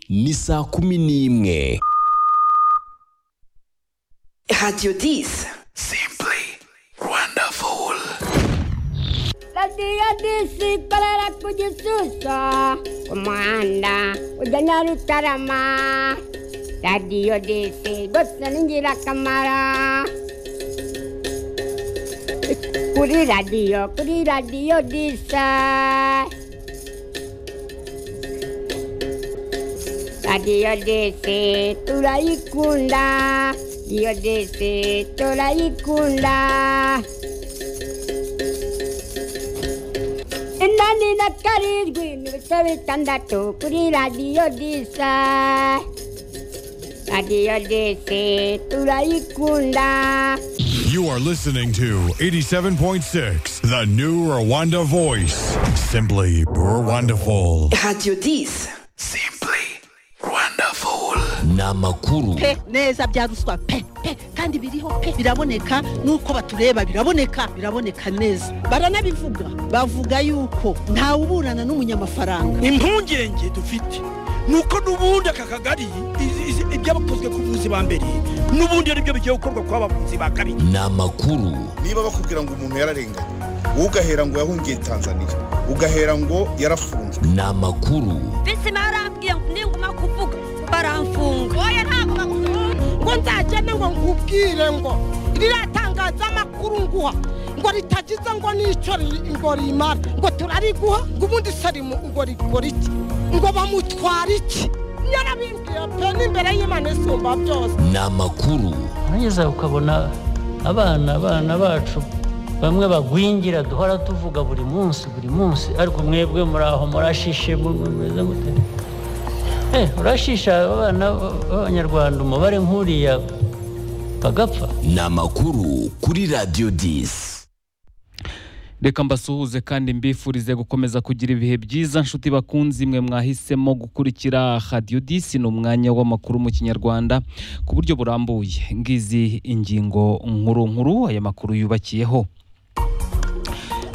ni saa kumi n'imwe Radio 10. radiyo disi ikorera ku gisuso umuhanda ujya nyarutarama radiyo disi rwose ni ingirakamaro kuri radiyo kuri radiyo disi radiyo disi turayikunda radiyo disi turayikunda inani na karindwi n'ibice bitandatu kuri radiyo disa radiyo disi turayikunda You are listening to 87.6, the new Rwanda voice. Simply Rwandaful. Radio 10. ni amakuru pe neza bya ruswa pe pe kandi biriho pe biraboneka nuko batureba biraboneka biraboneka neza baranabivuga bavuga yuko ntawe uburana n'umunyamafaranga impungenge dufite ni uko n'ubundi aka kagari izi- izi- ibyabakozwe ku buvuzi ba mbere n'ubundi ari byo bigiye gukorwa ku bavuzi ba kabiri ni amakuru niba bakubwira ngo umuntu yararenganye wowe ugahera ngo yahungiye tanzania ugahera ngo yarafunzwe ni amakuru bizima yarambwiye ngo ninguma kuvuga baramfunga oya ntabwo bagufunga ngo nzagende ngo nkubwire ngo riratangaza amakuru nguha ngo ritagize ngo n'icyo ri- ngo rimara ngo turariguha ngo ubundi sarimu ngo rigora iki ngo bamutwara iki yarabimbwiye pe n'imbere y'imana isumba byose ni amakuru urageza ukabona abana abana bacu bamwe bagwingira duhora tuvuga buri munsi buri munsi ariko mwebwe muri aho murashishe mu- mumeze mute Eh, urashisha abana b'abanyarwanda umubare nk'uriya bagapfa ni amakuru kuri radiyo disi reka mbasuhuze kandi mbifurize gukomeza kugira ibihe byiza nshuti bakunzi mwe mwahisemo gukurikira radiyo disi ni umwanya w'amakuru mu kinyarwanda ku buryo burambuye ngizi ingingo nkuru nkuru aya makuru yubakiyeho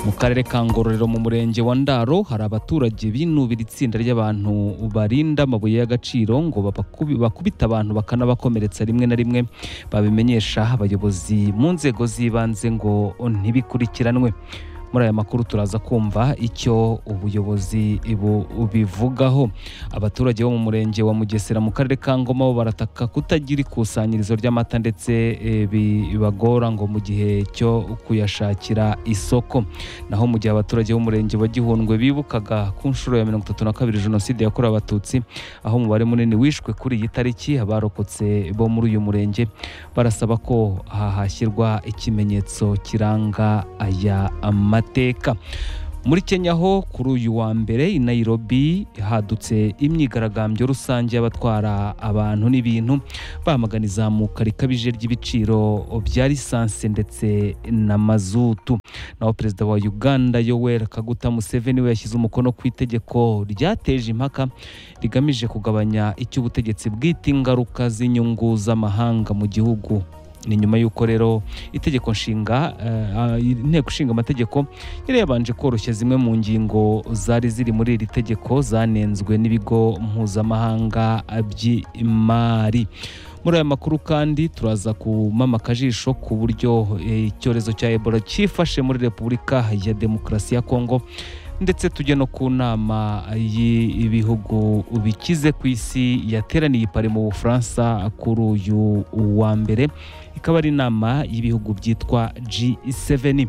mu karere ka ngororero mu murenge wa ndaro hari abaturage binubira itsinda ry'abantu barinda amabuye y'agaciro ngo babakubi- bakubite abantu bakanabakomeretsa rimwe na rimwe babimenyesha abayobozi mu nzego z'ibanze ngo ntibikurikiranwe muri aya makuru turaza kumva icyo ubuyobozi bu- bubivugaho abaturage bo mu murenge wa mugesera mu karere ka ngoma bo barataka kutagira ikusanyirizo ry'amata ndetse eh, bibagora ngo mu gihe cyo kuyashakira isoko naho mu gihe abaturage b'umurenge wa gihundwe bibukaga ku nshuro ya mirongo itatu na kabiri jenoside yakorewe abatutsi aho umubare munini wishwe kuri iyi tariki abarokotse bo muri uyu murenge barasaba ko aha hashyirwa ikimenyetso kiranga aya mateka muri kenya ho kuri uyu wa mbere i nairobi hadutse imyigaragambyo rusange y'abatwara abantu n'ibintu bamagana izamuka rikabije ry'ibiciro bya lisansi ndetse na mazutu naho perezida wa uganda yoweri kaguta museveni we yashyize umukono ku itegeko ryateje impaka rigamije kugabanya icy'ubutegetsi bwite ingaruka z'inyungu z'amahanga mu gihugu ni nyuma y'uko rero itegeko nshinga eh, inteko ishinga amategeko yari yabanje koroshya zimwe mu ngingo zari ziri muri iri tegeko zanenzwe n'ibigo mpuzamahanga by'imari muri aya makuru kandi turaza kumama akajisho ku buryo eh, icyorezo cya ebola cyifashe muri repubulika ya demokarasi ya kongo ndetse tujya no ku nama y'ibihugu bikize ku isi yateraniye i Paris mu bufaransa kuri uyu wa mbere ikaba ari inama y'ibihugu byitwa G7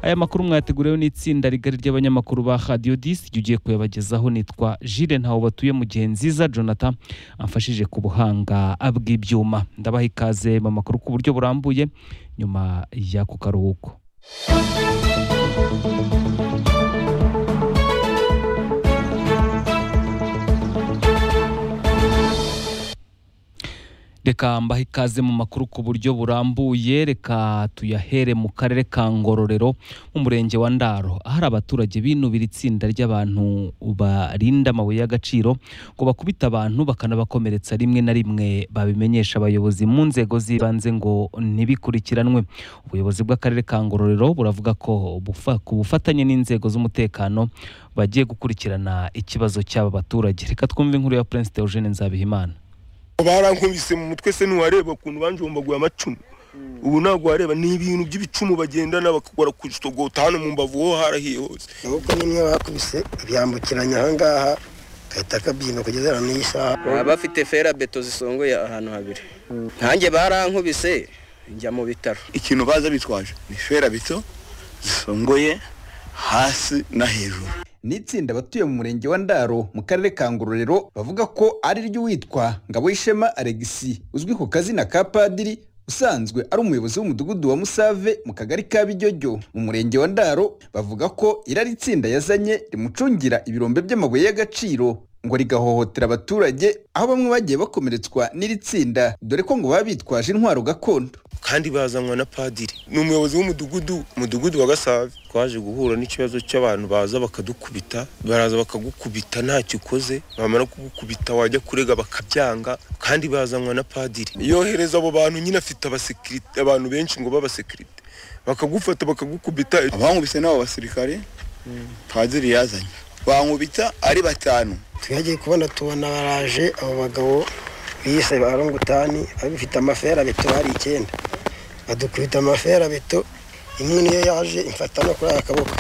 aya makuru mwateguriwe n'itsinda rigari ry'abanyamakuru ba Radio 10 igihe ugiye kuyabagezaho nitwa Jules Ntaho batuye mu gihe nziza Jonathan amfashije ku buhanga bw'ibyuma ndabaha ikaze mu makuru ku buryo burambuye nyuma y'ako karuhuko reka mbahe ikaze mu makuru ku buryo burambuye reka tuyahere mu karere ka ngororero mu murenge wa ndaro ahari abaturage binubira itsinda ry'abantu barinda amabuye y'agaciro ngo bakubita abantu bakanabakomeretsa rimwe na rimwe babimenyesha abayobozi mu nzego z'ibanze ngo ntibikurikiranwe ubuyobozi bw'akarere ka ngororero buravuga ko bufa- ku bufatanye n'inzego z'umutekano bagiye gukurikirana ikibazo cy'aba baturage reka twumve inkuru ya prince Eugene nzabihimana barankubise mu mutwe se ntiwareba ukuntu banjombaguye amacumu ubu ntabwo wareba ni ibintu by'ibicumu bagendana bakora kujitogota hano mu mbavu ho harahiye hose ahubwo nimwe bakubise byambukiranya ahangaha gahita kabyina kugeza hano n'isaha baba bafite ferabeto zisongoye ahantu habiri nkanjye barankubise njya mu bitaro ikintu baza bitwaje ni ferabeto zisongoye hasi na hejuru ni itsinda abatuye mu murenge wa ndaro mu karere ka ngororero bavuga ko ari ry'uwitwa ngaboyishema alegisi uzwi ku kazina ka padiri usanzwe ari umuyobozi w'umudugudu wa musave mu kagari ka bijyojyo mu murenge wa ndaro bavuga ko iri ari itsinda yazanye rimucungira ibirombe by'amabuye y'agaciro ngo rigahohotera abaturage aho bamwe bagiye bakomeretswa n'iri tsinda dore ko ngo baba bitwaje intwaro gakondo kandi bazanwa na padiri ni umuyobozi w'umudugudu umudugudu wa gasave twaje guhura n'ikibazo cy'abantu baza bakadukubita baraza bakagukubita ntacyo ukoze bamara kugukubita wajya kurega bakabyanga kandi bazanwa na padiri yohereza abo bantu nyine afite abasekirite abantu benshi ngo b'abasekirite bakagufata bakagukubita abankubise n'abo basirikare padiri yazanye bankubita ari batanu twagiye kubona tubona baraje abo bagabo biyise ba rongutani babifite amaferabeto bari icyenda badukubita amaferabeto imwe niyo yaje imfata no kuri aka kaboko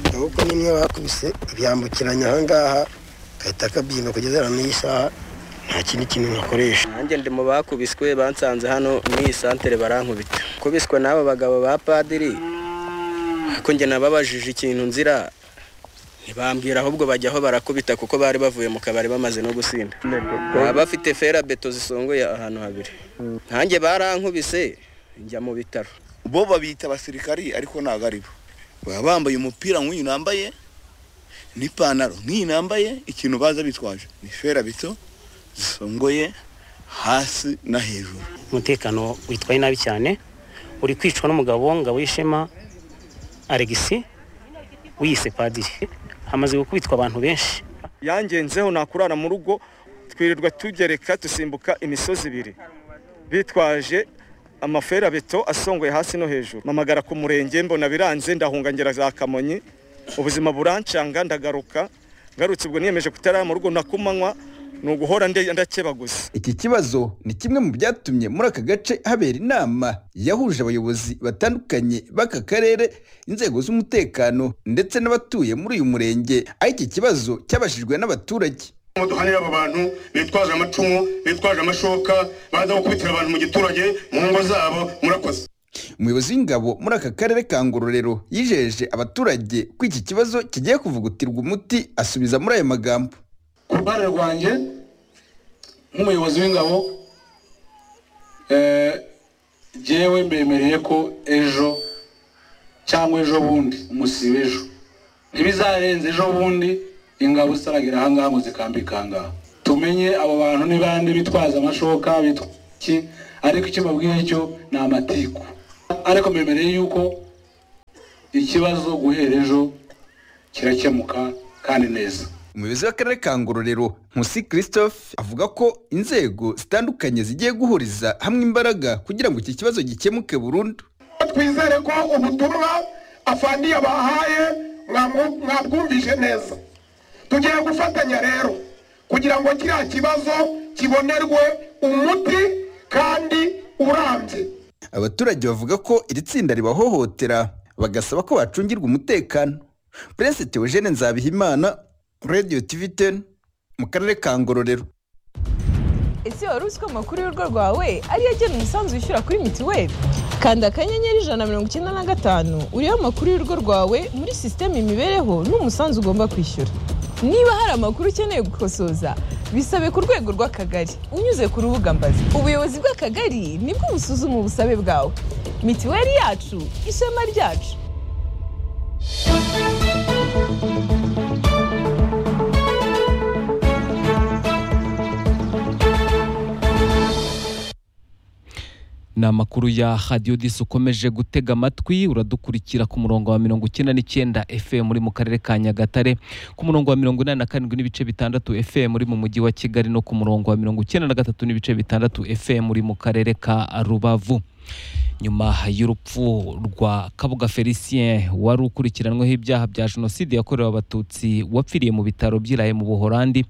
akaboko nimwe bakubise byambukiranya ahangaha gahita kabyina kugeza hano n'isaha nta kindi kintu nakoresha nanjye ndi mu bakubiswe bansanze hano mu iyi santere barankubita kubiswa n'abo bagabo ba padiri ariko njye nababajije ikintu nzira ntibambwira ahubwo bajyaho barakubita kuko bari bavuye mu kabari bamaze no gusinda baba bafite ferabeto zisongoye ahantu habiri nkanjye barankubise njya mu bitaro bo babita abasirikari ariko ntabwo ari bo baba bambaye umupira nk'uyu nambaye n'ipantaro nk'iyi nambaye ikintu baza bitwaje ni ferabeto zisongoye hasi na hejuru umutekano witwaye nabi cyane uri kwicwa n'umugabo ngabo y'ishema alegisi wiyise padiri hamaze gukubitwa abantu benshi yangenzeho nakurara mu rugo twirirwa tugereka dusimbuka imisozi ibiri bitwaje amaferabeto asongoye hasi no hejuru mamagara ku murenge mbona biranze ndahungangera za kamonyi ubuzima burancanga ndagaruka ngarutse ubwo niyemeje kutarara mu rugo nakumanywa ni uguhora nde- ndakebaguza iki kibazo ni kimwe mu byatumye muri aka gace habera inama yahuje abayobozi batandukanye b'aka karere inzego z'umutekano ndetse n'abatuye muri uyu murenge aho iki kibazo cyabashijwe n'abaturage imodoka niyo abo bantu bitwaje amacumu bitwaje amashoka baza gukubitira abantu mu giturage mu ngo zabo murakoze umuyobozi w'ingabo muri aka karere ka ngororero yijeje abaturage ko iki kibazo kigiye kuvugutirwa umuti asubiza muri aya magambo ku ruhare rwanjye nk'umuyobozi w'ingabo eh, jyewe mbemereye ko ejo cyangwa ejo bundi umusiba ejo ntibizarenze ejo bundi ingabo zitaragera ahangaha ngo zikambike ahangaha tumenye abo bantu ni bande bitwaza amashoka bitwa iki ariko icyo mbabwiye cyo ni amatiku ariko mbemereye yuko ikibazo guhera ejo kirakemuka kandi neza umuyobozi w'akarere ka ngororero nkusi christophe avuga ko inzego zitandukanye zigiye guhuriza hamwe imbaraga kugira ngo iki kibazo gikemuke burundu twizere ko ubutumwa afandi yabahaye mwamu- mwabwumvise neza tugiye gufatanya rero kugira ngo kiriya kibazo kibonerwe umuti kandi urambye abaturage bavuga ko iri tsinda ribahohotera bagasaba ko bacungirwa umutekano prince theogene nzabihimana radio tv 10 mu karere ka ngororero ese wari uzi ko amakuru y'urugo rwawe ariyo agena umusanzu wishyura kuri mituweli kanda akanyenyeri ijana na mirongo icyenda na gatanu uriho amakuru y'urugo rwawe muri sisiteme imibereho n'umusanzu ugomba kwishyura niba hari amakuru ukeneye gukosoza bisabe ku rwego rw'akagari unyuze ku rubuga mbazi ubuyobozi bw'akagari nibwo busuzuma ubusabe bwawe mituweli yacu ishema ryacu ni amakuru ya radiyo disi ukomeje gutega amatwi uradukurikira ku murongo wa mirongo icyenda n'icyenda fm uri mu karere ka nyagatare ku murongo wa mirongo inani na karindwi n'ibice bitandatu fm uri mu mujyi wa kigali no ku murongo wa mirongo icyenda na gatatu n'ibice bitandatu fm uri mu karere ka rubavu nyuma y'urupfu rwa kabuga felicien wari ukurikiranyweho ibyaha bya jenoside yakorewe abatutsi wapfiriye mu bitaro by'iraye mu buhorandi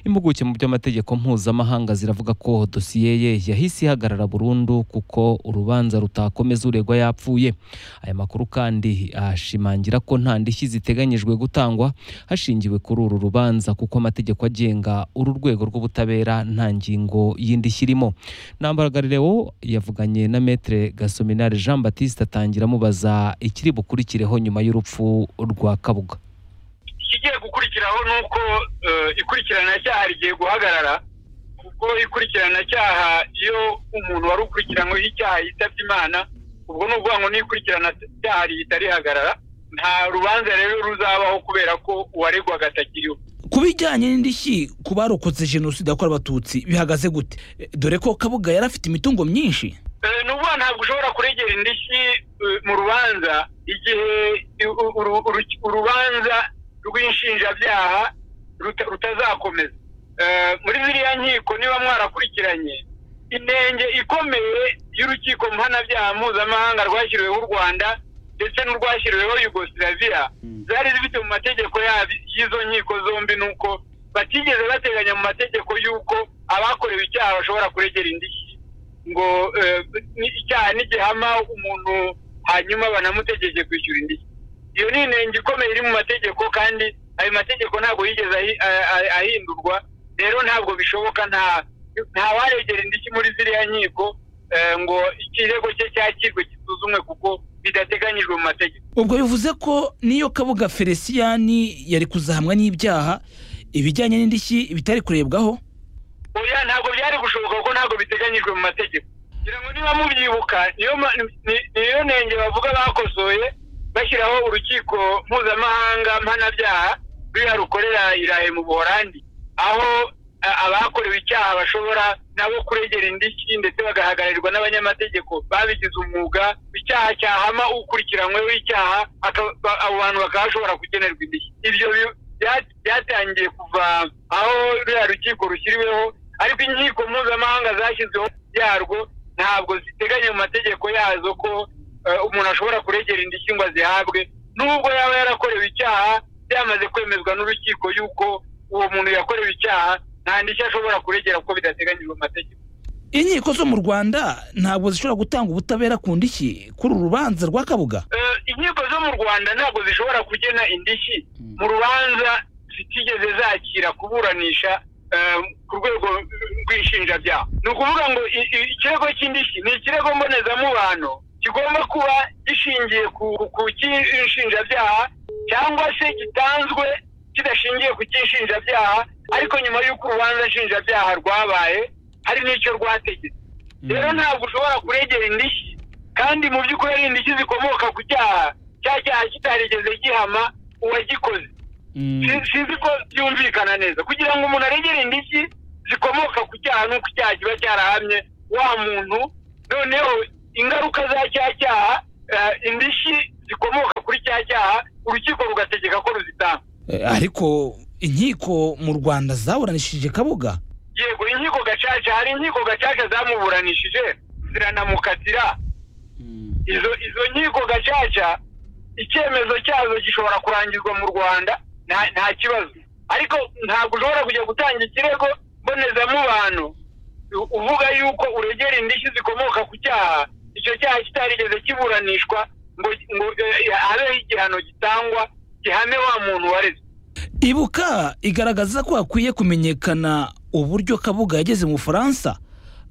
impuguke mu by'amategeko mpuzamahanga ziravuga ko dosiye ye yahise ihagarara burundu kuko urubanza rutakomeza uregwa yapfuye aya makuru kandi ashimangira ko nta ndishyi ziteganyijwe gutangwa hashingiwe kuri uru rubanza kuko amategeko agenga uru rwego rw'ubutabera nta ngingo y'indishyi irimo ntambaragarirewo yavuganye na metre gasominari jean batiste atangira amubaza ikiri bukurikireho nyuma y'urupfu rwa kabuga ikigiye gukurikiraho ni uko eh, ikurikiranacyaha rigiye guhagarara kuko ikurikiranacyaha iyo umuntu wari ukurikiranyweho icyaha yitabye imana ubwo ni ukuvuga ngo n'ikurikiranacyaha ritarihagarara nta rubanza rero ruzabaho kubera ko uwaregwaga atakiriho ku bijyanye n'indishyi ku barokotse jenoside yakorewe abatutsi bihagaze gute Eh, dore ko kabuga yari afite imitungo myinshi Eh, ni ukuvuga ntabwo ushobora kuregera indishyi eh, mu rubanza igihe u- u- uru- uru- urubanza rw'inshinjabyaha ruta- rutazakomeza Eh, muri ziriya nkiko niba mwarakurikiranye inenge ikomeye y'urukiko mpanabyaha mpuzamahanga rwashyiriweho u rwanda ndetse n'urwashyiriweho yugosilaviya zari zifite mu mategeko yabi- y'izo nkiko zombi ni uko batigeze bateganya mu mategeko y'uko abakorewe icyaha bashobora kuregera indishyi ngo eh, ni- icyaha n'igihama umuntu hanyuma banamutegeke kwishyura indishyi iyo ni inenge ikomeye iri mu mategeko kandi ayo mategeko ntabwo yigeze ahi- a- a- ahindurwa rero ntabwo bishoboka nta nta waregera indishyi muri ziriya nkiko eh, ngo ikirego cye cyakirwe gisuzumwe kuko bidateganyijwe mu mategeko ubwo bivuze ko n'iyo kabuga feliciyani yari kuzahamwa n'ibyaha ibijyanye n'indishyi bitari kurebwaho oya ntabwo byari gushoboka kuko ntabwo biteganyijwe mu mategeko ngira ngo niba mubyibuka niyo ma- ni- ni- niyo nenge bavuga bakosoye bashyiraho urukiko mpuzamahanga mpanabyaha ruriya rukorera irahe mu buhorandi aho a- abakorewe icyaha bashobora nabo kuregera indishyi ndetse bagahagararirwa n'abanyamategeko babigize umwuga icyaha cyahama ukurikiranyweho icyaha aka- ba- abo bantu bakaba bashobora kugenerwa indishyi ibyo bi- bya- byatangiye kuva aho ruriya rukiko rushyiriweho ariko inkiko mpuzamahanga zashyizweho byarwo ntabwo ziteganya mu mategeko yazo ko eh, umuntu ashobora kuregera indishyi ngo azihabwe nubwo yaba yarakorewe icyaha byamaze kwemezwa n'urukiko yuko uwo muntu yakorewe icyaha nta ndishyi ashobora kuregera kuko bidateganyijwe mu mategeko inkiko zo mu rwanda ntabwo zishobora gutanga ubutabera ku ndishyi kuri uru rubanza rwa kabuga Eh, inkiko zo mu rwanda ntabwo zishobora kugena indishyi mu rubanza zitigeze zakira kuburanisha eh, ku rwego rw'inshinjabyaha ni ukuvuga ngo i- i- ikirego cy'indishyi ni ikirego mbonezamubano kigomba kuba gishingiye ku ku cy'inshinjabyaha cyangwa se gitanzwe kidashingiye ku cy'inshinjabyaha ariko nyuma y'uko urubanza nshinjabyaha rwabaye hari n'icyo rwategetse rero ntabwo ushobora kuregera indishyi kandi mu by'ukuri ari indishyi zikomoka ku cyaha cya cyaha kitarigeze gihama uwagikoze Si- sinzi ko byumvikana neza kugira ngo umuntu aregere indishyi zikomoka ku cyaha n'uko icyaha kiba cyarahamye wa muntu noneho ingaruka za cya cyaha eh, indishyi zikomoka kuri cya cyaha urukiko rugategeka ko ruzitanga Eh, ariko inkiko mu rwanda zaburanishije kabuga yego inkiko gacaca hari inkiko gacaca zamuburanishije ziranamukatira izo izo nkiko gacaca icyemezo cyazo gishobora kurangizwa mu rwanda nta nta kibazo ariko ntabwo ushobora kujya gutanga ikirego mbonezamubano u- uvuga yuko uregera indishyi zikomoka ku cyaha icyo cyaha kitarigeze kiburanishwa ngo ngo eh, habeho igihano gitangwa gihame wa muntu wareze ibuka igaragaza ko hakwiye kumenyekana uburyo kabuga yageze mu bufaransa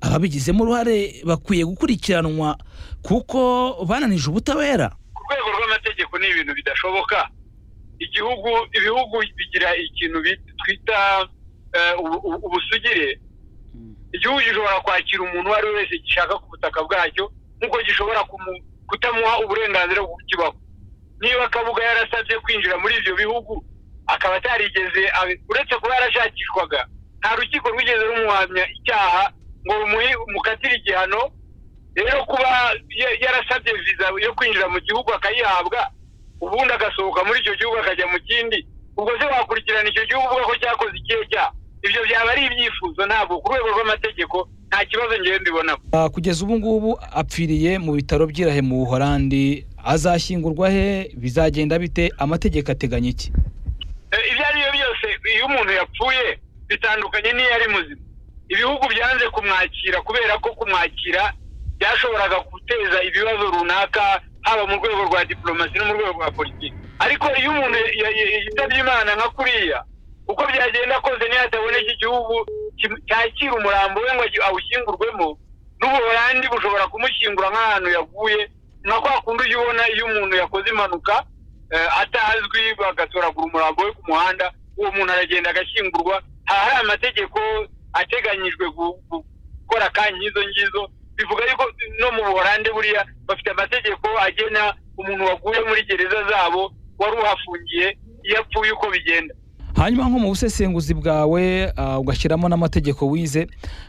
ababigizemo uruhare bakwiye gukurikiranwa kuko bananije ubutabera ku rwego rw'amategeko ni ibintu bidashoboka igihugu ibihugu bigira ikintu bit- twita eh, ubu- ubu- ubusugire igihugu gishobora kwakira umuntu uwo ari we wese gishaka ku butaka bwacyo nk'uko gishobora kumu- kutamuha uburenganzira bwo kukibaho niba akabuga yarasabye kwinjira muri ibyo bihugu akaba atarigeze abe- uretse kuba yarashakishwaga nta rukiko rwigeze rumuhamya icyaha ngo rumuhi- mukatire igihano rero kuba ya- yarasabye viza yo kwinjira mu gihugu akayihabwa ubundi agasohoka muri icyo gihugu akajya mu kindi ubwo se wakurikirana icyo gihugu uvuga ko cyakoze ikihe cyaha ibyo byaba ari ibyifuzo ntabwo ku rwego rw'amategeko nta kibazo ngewe mbibonamo Ah, kugeza ubu ngubu apfiriye mu bitaro by'irahe mu buhorandi azashyingurwa he bizagenda bite amategeko ateganya iki Eh, ibyo ari byo byose iyo umuntu yapfuye bitandukanye n'iyo ari muzima ibihugu byanze kumwakira kubera ko kumwakira byashoboraga guteza ibibazo runaka haba mu rwego rwa diplomasi no mu rwego rwa politiki ariko iyo umuntu ya- ya- ya- yitabye imana nka kuriya uko byagenda kose niyo hataboneka igihugu kim- cyakira umurambo we ngo aji- awushyingurwemo n'ubuholandi bushobora kumushyingura nk'ahantu yaguye nka kwa kundi ujya ubona iyo umuntu yakoze impanuka eh, atazwi bagatoragura umurambo we ku muhanda uwo muntu aragenda agashyingurwa haba hari amategeko ateganyijwe gu- gu- gukora kanya izo ngizo bivuga yuko no mu buholande buriya bafite amategeko agena umuntu waguye muri gereza zabo wari uhafungiye iyo apfuye uko bigenda hanyuma nko mu busesenguzi bwawe ah, ugashyiramo n'amategeko wize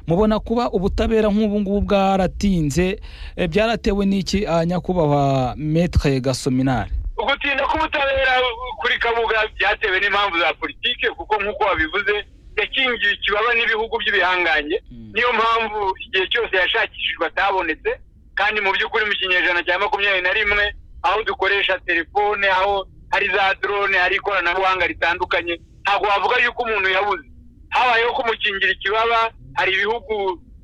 mubona kuba ubutabera nk'ubu ngubu bwaratinze eh, byaratewe n'iki ah, nyakubahwa metre gasominari ugutinda k'ubutabera kuri kabuga byatewe n'impamvu za politike kuko nk'uko wabivuze yakingiwe ikibaba n'ibihugu by'ibihangange niyo mpamvu igihe cyose yashakishijwe atabonetse kandi mu by'ukuri mu kinyejana cya makumyabiri na rimwe aho dukoresha telefone aho hari za drone hari ikoranabuhanga ritandukanye ntabwo wavuga yuko umuntu yabuze habayeho kumukingira ikibaba hari ibihugu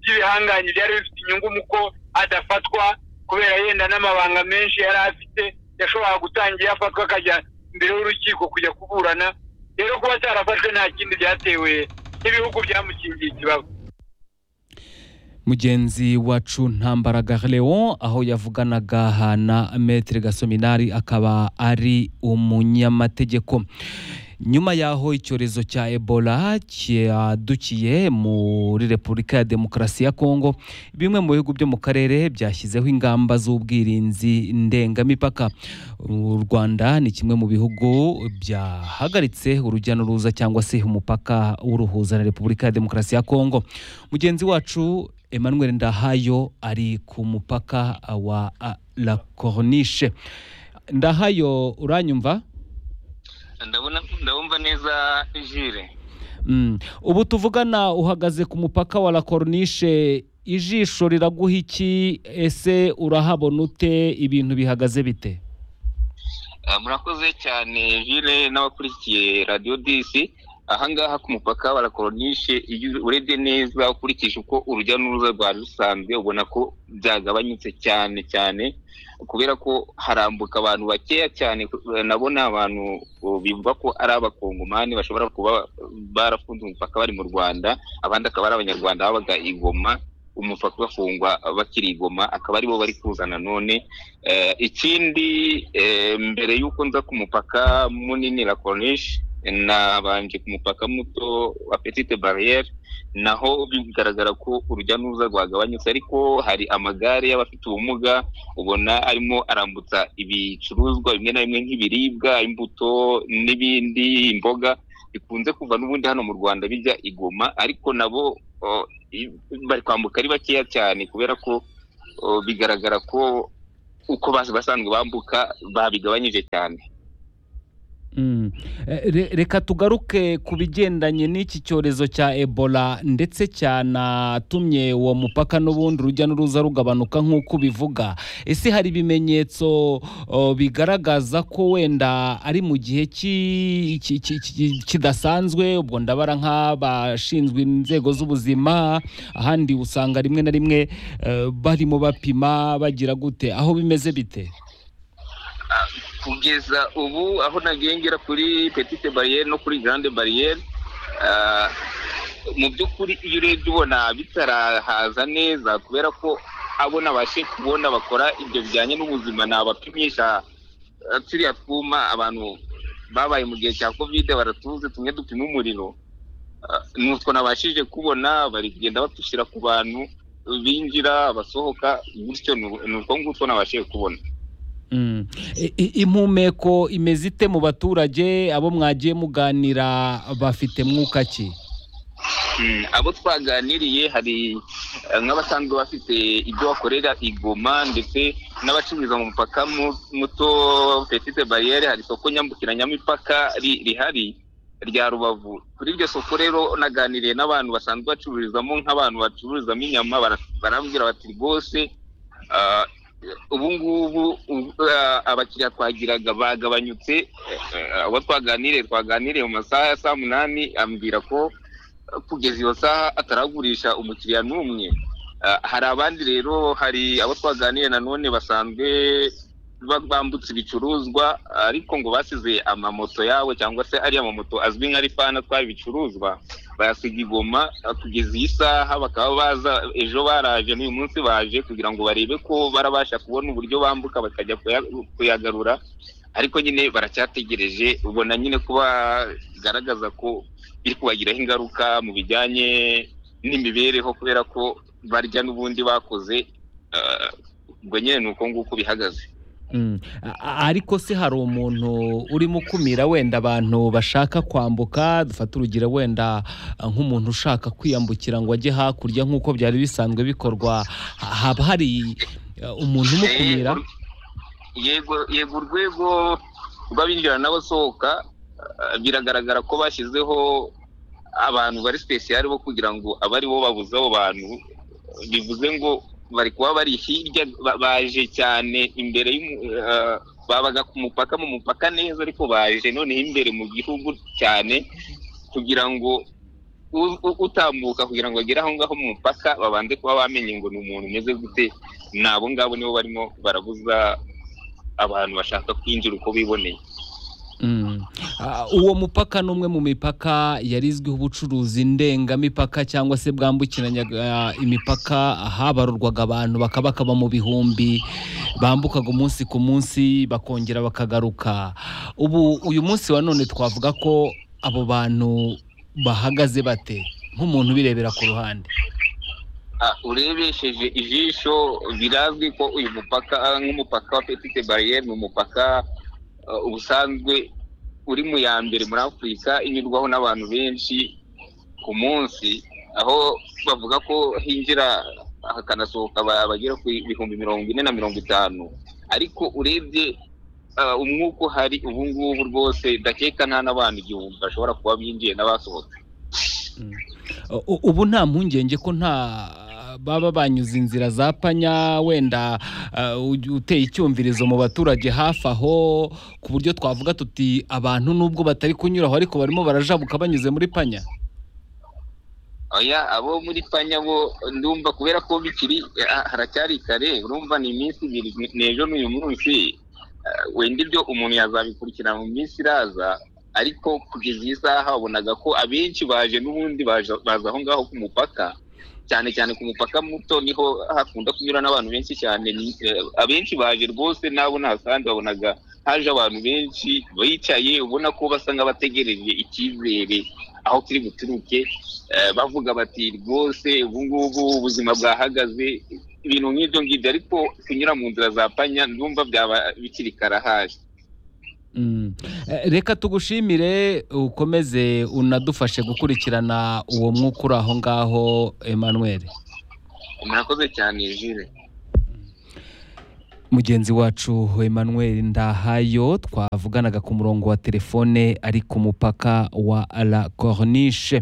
by'ibihangange byari bifite inyungu mu ko adafatwa kubera yenda n'amabanga menshi yari afite yashoboraga gutangira afatwa akajya imbere y'urukiko kujya kuburana rero kuba atarafashwe nta kindi byatewe n'ibihugu byamukingiye ikibaba mugenzi wacu ntambaraga leon aho yavuganaga na metere gasominari akaba ari umunyamategeko nyuma y'aho icyorezo cya ebola cyadukiye muri repubulika ya demokarasi ya kongo bimwe mu bihugu byo mu karere byashyizeho ingamba z'ubwirinzi ndengamipaka u rwanda ni kimwe mu bihugu byahagaritse urujya n'uruza cyangwa se umupaka w'uruhuza na repubulika ya demokarasi ya kongo mugenzi wacu emmanuel ndahayo ari ku mupaka wa ah, la corniche ndahayo uranyumva ndabona ndabumva neza jire Mm. ubu tuvugana uhagaze ku mupaka wa la corniche ijisho riraguha iki ese urahabona ute ibintu bihagaze bite Ah, murakoze cyane jire n'abakurikiye radiyo disi ahangaha ku mupaka wa la Corniche, iyo urebye neza ukurikije uko urujya n'uruza rwari rusanzwe ubona ko byagabanyutse cyane cyane kubera ko harambuka abantu bakeya cyane ku- nabona abantu uh, bivuga ko ari abakongomani bashobora kuba barafunze umupaka bari mu rwanda abandi akaba ari abanyarwanda babaga i Goma umupaka ugafungwa bakiri i Goma akaba aribo bari kuza nanone Eh, ikindi eh, mbere y'uko nza ku mupaka munini la Corniche nabanje ku mupaka muto wa Petite Barriere naho bigaragara ko urujya n'uruza rwagabanyutse ariko hari amagare y'abafite ubumuga ubona arimo arambutsa ibicuruzwa bimwe na bimwe nk'ibiribwa imbuto n'ibindi imboga bikunze kuva n'ubundi hano mu rwanda bijya i Goma ariko nabo oh, i- bari kwambuka ari bakeya cyane kubera ko oh, bigaragara ko uko bas- basanzwe bambuka babigabanyije cyane Mm. Eh, re- reka tugaruke ku bigendanye n'iki cyorezo cya ebola ndetse cyanatumye uwo mupaka n'ubundi urujya n'uruza rugabanuka nk'uko ubivuga ese hari ibimenyetso oh, bigaragaza ko wenda ari mu gihe ki- ki- ki- ki- kidasanzwe ubwo ndabara nk'abashinzwe inzego z'ubuzima ahandi usanga rimwe na rimwe eh, barimo bapima bagira gute aho bimeze bite kugeza ubu aho nagiye ngera kuri petite bariyeri no kuri grande bariyeri ah, mu by'ukuri iyo urebye ubona bitarahaza neza kubera ko abo nabashe kubona bakora ibyo bijyanye n'ubuzima ni abapimisha ah, turiya twuma abantu babaye mu gihe cya kovide baratuze tumwe dupima umuriro Ah, ni utwo nabashije kubona bari kugenda batushyira ku bantu binjira abasohoka gutyo ni- ni utwo ngutwo nabashije kubona Mm. I- i- impumeko imeze ite mu baturage abo mwagiye muganira bafite mwuka ki Mm, abo twaganiriye hari eh, nk'abasanzwe bafite ibyo bakorera i Goma ndetse n'abacururiza mu mupaka mu- muto petite bariyeri hari isoko nyambukiranyamipaka ri- rihari rya rubavu kuri iryo soko rero naganiriye n'abantu basanzwe bacururizamo nk'abantu bacururizamo inyama bara- barambwira bati rwose ah, ubu ngubu ubu- ah, abakiriya twagiraga bagabanyutse eh, eh, abo twaganiriye twaganiriye mu masaha ya saa munani ambwira ko kugeza iyo saha ataragurisha umukiriya n'umwe Ah, hari abandi rero hari abo twaganiriye nanone basanzwe ba- bambutse ibicuruzwa ariko ngo basize amamoto yabo cyangwa se ariya mamoto azwi nka rifani atwara ibicuruzwa bayasiga igoma ah, kugeza iyi saha bakaba baza ejo baraje n'uyu munsi baje kugira ngo barebe ko barabasha kubona uburyo bambuka bakajya kuya- kuyagarura ariko nyine baracyategereje ubona nyine ko bagaragaza ko biri kubagiraho ingaruka mu bijyanye n'imibereho kubera ko barya n'ubundi bakoze ah, ubwo nyine ni uko nguko bihagaze Mm. A- a- ariko se hari umuntu urimo ukumira wenda abantu bashaka kwambuka dufate urugero wenda ah, nk'umuntu ushaka kwiyambukira ngo ajye hakurya nk'uko byari bisanzwe bikorwa ha- haba hari ah, umuntu umukumira yego yego urwego rw'abinjira n'abasohoka ah, biragaragara ko bashyizeho abantu bari sipesiyare bo kugira ngo abe ari bo babuze abo bantu bivuze ngo bari kuba bari hirya ba- baje cyane imbere y'umu- ah, babaga ku mupaka mu mupaka neza ariko baje noneho imbere mu gihugu cyane kugira ngo u- u- utambuka kugira ngo agere aho ngaho mu mupaka babanze kuba bamenye ngo ni umuntu umeze gute ni abo ngabo nibo barimo barabuza abantu bashaka kwinjira uko biboneye Mm. Ah, uwo mupaka ni umwe mu mipaka yarizwiho ubucuruzi ndengamipaka cyangwa se bwambukiranyaga ah, imipaka habarurwaga abantu bakaba bakaba mu bihumbi bambukaga umunsi ku munsi bakongera bakagaruka ubu uyu munsi wa none twavuga ko abo bantu bahagaze bate nk'umuntu ubirebera ku ruhande Ah, urebesheje ijisho birazwi ko uyu mupaka ah, nk'umupaka wa petite bariyeri ni umupaka ah, ubusanzwe uri mu ya mbere muri afurika inyurwaho n'abantu benshi ku munsi aho bavuga ko hinjira hakanasohoka aba- abagera ku bihumbi mirongo ine na mirongo itanu ariko urebye ah, umwuka uhari ubu ngubu rwose ndakeka nta n'abantu igihumbi bashobora kuba binjiye n'abasohotse U- u- ubu nta mpungenge ko nta baba banyuze inzira za panya wenda ah, uj- uteye icyumvirizo mu baturage hafi aho ku buryo twavuga tuti abantu nubwo batari kunyuraho ariko barimo barajabuka banyuze muri panya oya abo muri panya bo ndumva kubera ko bikiri ah, haracyari kare urumva ni iminsi ibiri ni- ni ejo n'uyu munsi Ah, wenda ibyo umuntu yazabikurikirana mu minsi iraza ariko kugeza iyi saha wabonaga ko abenshi baje n'ubundi baje- baza aho ngaho ku mupaka cyane cyane ku mupaka muto niho hakunda kunyura n'abantu benshi cyane Ni- eh, abenshi baje rwose nabo ntasanzwe babonaga haje abantu benshi bicaye ubona ko basa nk'abategereje icyizere aho kiri buturuke Eh, bavuga bati rwose ubu ngubu ubuzima bwahagaze ibintu nk'ibyo ngibyo ariko kunyura mu nzira za panya ndumva byaba bikiri kare haje Mm. Eh, reka tugushimire ukomeze unadufashe gukurikirana uwo mwuka uri aho ngaho Emmanuel murakoze cyane jire mugenzi wacu Emmanuel Ndahayo twavuganaga ku murongo wa telefone ari ku mupaka wa La Corniche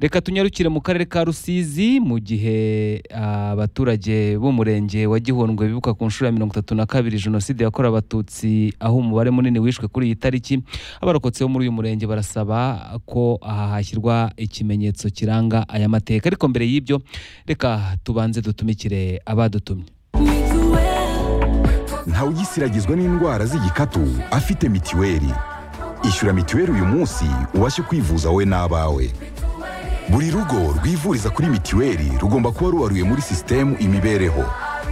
reka tunyarukire mu karere ka Rusizi mu gihe abaturage b'umurenge wa Gihundwe bibuka ku nshuro ya mirongo itatu na kabiri jenoside yakorewe abatutsi aho umubare munini wishwe kuri iyi tariki abarokotse bo muri uyu murenge barasaba ko aha hashyirwa ikimenyetso kiranga aya mateka ariko mbere y'ibyo reka tubanze dutumikire abadutumye ntawe ugisiragizwa n'indwara z'igikatu afite mitiweli ishyura mitiweli uyu munsi ubashe kwivuza wowe n'abawe buri rugo rwivuriza kuri mitiweli rugomba kuba ruwaruye muri sisitemu imibereho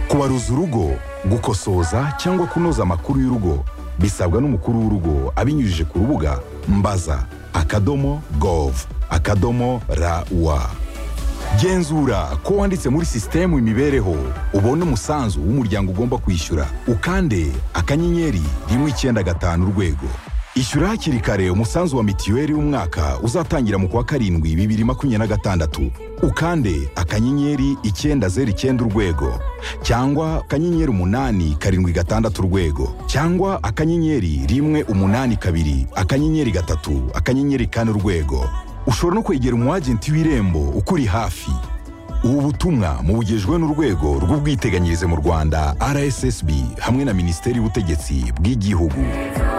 kubaruza urugo gukosoza cyangwa kunoza amakuru y'urugo bisabwa n'umukuru w'urugo abinyujije ku rubuga mbaza akadomo gov akadomo rawa genzura ko wanditse muri sisitemu imibereho ubone umusanzu w'umuryango ugomba kwishyura ukande akanyenyeri rimwe icyenda gatanu urwego ishyura hakiri kare umusanzu wa mitiweli w'umwaka uzatangira mu kwa karindwi bibiri makumyabiri na gatandatu ukande akanyenyeri icyenda zeru icyenda urwego cyangwa akanyenyeri umunani karindwi gatandatu urwego cyangwa akanyenyeri rimwe umunani kabiri akanyenyeri gatatu akanyenyeri kane urwego ushobora no kwegera umwagenti w'irembo ukuri hafi ubu butumwa mubugejwe n'urwego rw'ubwiteganyirize mu rwanda rssb hamwe na minisiteri y'ubutegetsi bw'igihugu